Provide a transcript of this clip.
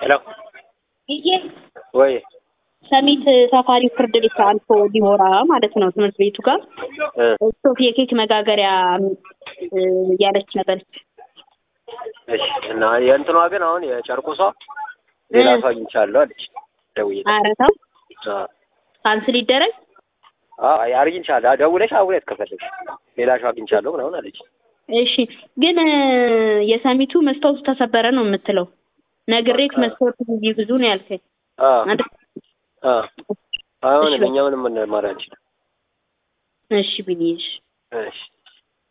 ሄሎ ይሄ ወይ ሰሚት ሳፋሪ ፍርድ ቤት አልፎ ዲሞራ ማለት ነው ትምህርት ቤቱ ጋር እ ስቶፍ የኬክ መጋገሪያ እ ያለች ነበረች። እሺ እና የእንትኗ ግን አሁን የጨርቁሷ ሌላ ሰው አግኝቻለሁ አለች ደውዬ ኧረ ተው አ ካንስል ይደረግ። አ አግኝቻለሁ ደውለሽ አውሪያት ከፈለግሽ ሌላ ሰው አግኝቻለሁ ምናምን አለች እሺ ግን እ የሰሚቱ መስታወቱ ተሰበረ ነው የምትለው። ነግሬት በቃ። መስታወቱ ብዙ ብዙ ነው ያልከኝ። አ አንተ አ አሁን እሺ፣ እኛ ምንም ማድረግ አንችልም እሺ ብዬሽ እሺ